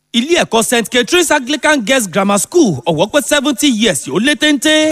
ilé ẹ̀kọ́ st catherine's anglican girls grammar school ọ̀wọ́ pé seventy years ó lé téńté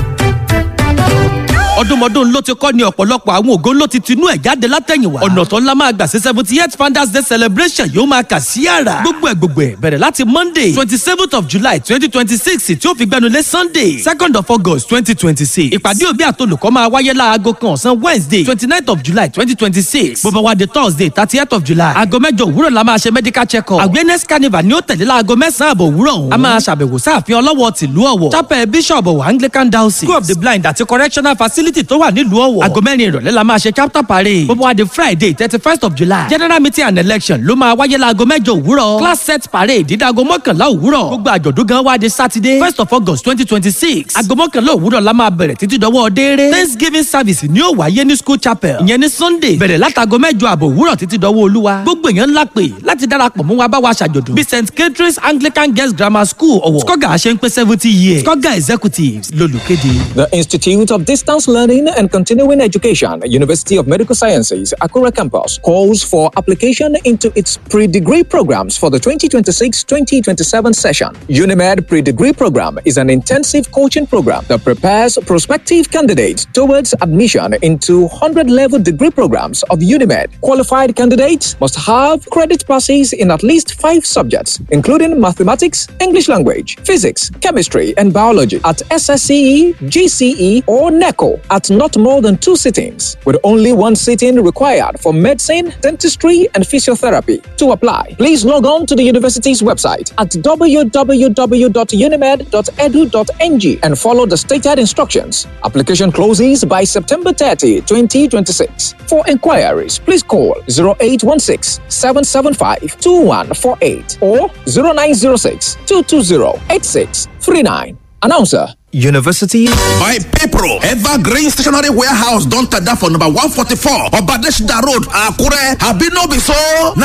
ọdúnmọdún ló ti kọ́ ni ọ̀pọ̀lọpọ̀ àwọn ògo ló ti tinú ẹ̀ jáde látẹ̀yìnwá ọ̀nà tó ńlá máa gbà sí seventy eight founders day celebration yóò máa kà sí àrà gbogbo ẹ̀ gbogbo ẹ̀ bẹ̀rẹ̀ láti monday twenty seventh of july twenty twenty six tí ó fi gbẹnulé sunday second of august twenty twenty six ìpàdé òbí àtolùkọ́ máa wáyé láago kan ọ̀sán wednesday twenty ninth of july twenty twenty six bó bá wá di thursday thirty eight of july aago mẹ́jọ òwúrọ̀ la máa ṣe medical check up awareness carnival ni ó tẹ̀lé láago mẹ́sàn-án àbọ̀ òwúrọ̀ ọ̀hún a máa ṣàbẹ̀wò sáàfin ọlọ́wọ́ tìlú ọ̀wọ̀ chapel bishop ọ̀wọ̀ anglican diocese school of the blind àti correctional facility tó wà nílùú ọ̀wọ̀ aago mẹ́rin ìrọ̀lẹ́ la máa ṣe chapter parade bó bá wá di friday thirty first of july general meeting and election ló máa wáyé láago mẹ́jọ òwúrọ̀ class set parade dídáago mọ́kànlá òwúrọ̀ gbogbo àjọ̀dún gan wá di saturday first of august twenty twenty six aago mọ́kànlá òwúrọ̀ la máa bẹ̀rẹ̀ títí dọwọ́ dééré thanksgiving service ni ó wáyé ní school chapel ìyẹn ní sunday bẹ̀rẹ̀ látago mẹ́jọ àbọ̀ òwúrọ̀ títí dọwọ́ olúwa gbogbo èèyàn ńlá pè láti darapọ̀ mú wa bá wa ṣàjọ̀dún bí st catherine's anglican girls grammar school ọ̀wọ̀ skoga ṣe ń pé seventy years skoga executives lolùkéde. The Institute of Distance Learning and Continuing Education, University of Medical Sciences, Akura Campus, calls for application into its pre-degree programs for the 2026-2027 session. UNIMED pre-degree program is an intensive coaching program that prepares prospective candidates towards admission into 100-level degree programs of UNIMED. Qualified candidates must have credit passes in at least five subjects, including mathematics, English language, physics, chemistry, and biology at SSCE, GCE, or NECO at not more than two sittings, with only one sitting required for medicine, dentistry, and physiotherapy. To apply, please log on to the university's website at www.unimed.edu.ng and follow the stated instructions. Application closes by September 30, 2026. For inquiries, please call 0816 775 2148 or 0906 220 8639. Announcer. University. My people, Evergreen Stationery Warehouse don tada for number 144 Obadeshida Road, Akure. Abi no be so? Na